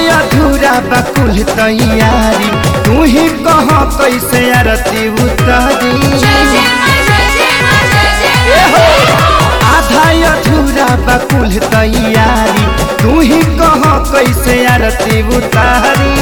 अधूरा बकुल तैयारी तू ही कह कैसे आरती उतारी आधा अधूरा बकुल तैयारी तू ही कह कैसे आरती उतारी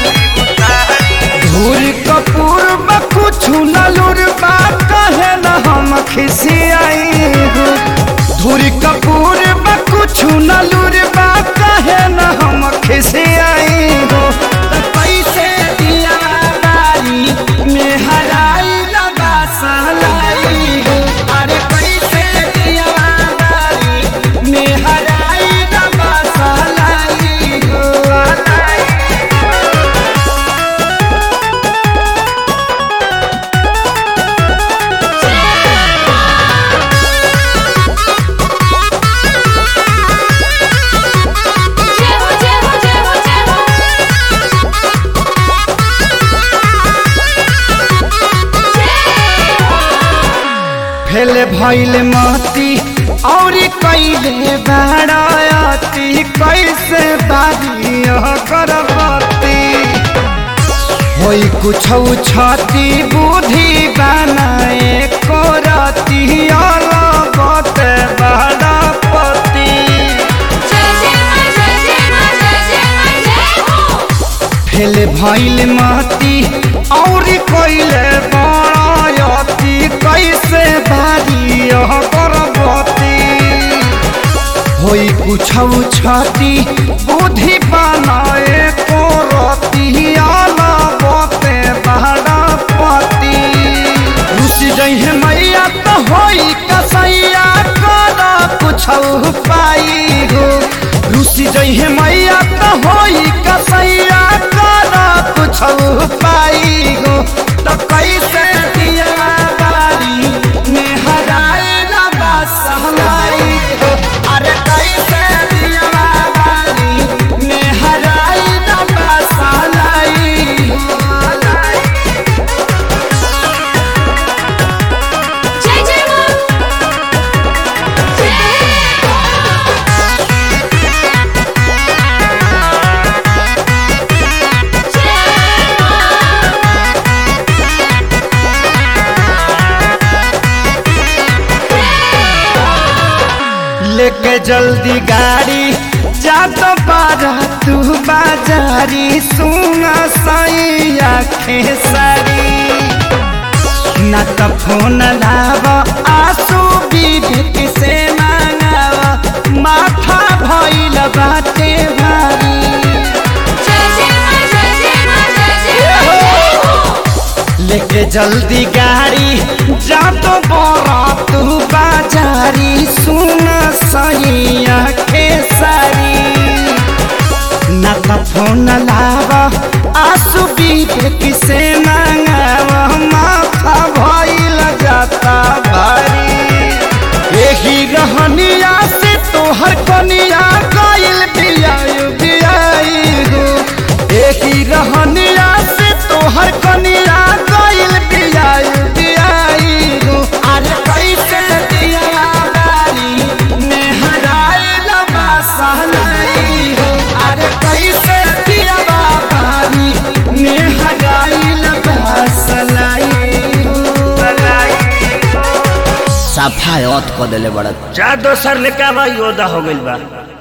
धूर कपूर बा कुछ नलुर बा कहे न हम खिसियाई हो धूर कपूर बा कुछ नलुर बा कहे न हम खिसियाई हो त कैसे दिया बारी में हराई लगा सहलाई हो अरे कैसे दिया बारी में हराई लगा सहलाई हो फेल भइल मती और कैले बाड़ती कैसे बारी करबती होई कुछ छती बुद्धि बनाए करती अलबत बाड़पति फेल भइल मती और कैले बाड़ती कैसे बारी करबती होई कुछ छती बुद्धि बनाए करती अलबते बाड़पति रुस जइहे मैया तो होई कसैया कर कुछ पाई हो रुस जइहे मैया तो होई कसैया कर कुछ पाई हो तो कैसे दिया बारी में हराए ना बसलाई हो अरे कैसे दिया बारी में हराए ना बसलाई हो जय जय मां लेके जल्दी गाड़ी जा तो बारा तू बाजारी सुना साई आखे सारी ना तो फोन लाव आंसू विवेक से मांगाव माथा भइल बाटे भारी जय जय मां जय जय मां जय जय मां लेके जल्दी गाड़ी जा तो बड़ा तू बाजारी सुन सही आखे सारी ना तो फोन लाव आंसू विवेक से मांगाव माथा भइल जाता भारी यही रहनिया से तोहर कनिया गइल बियायु बियाई हो यही रहनिया से तोहर कनिया गइल बियायु बियाई हो अरे कैसे दिया बारी में हराए लबा सहलाई हो अरे कैसे दिया बारी में हराए लबा सलाई हो सफायत क देले बड़ा जा दोसर लेके आवा योदा हो गइल बा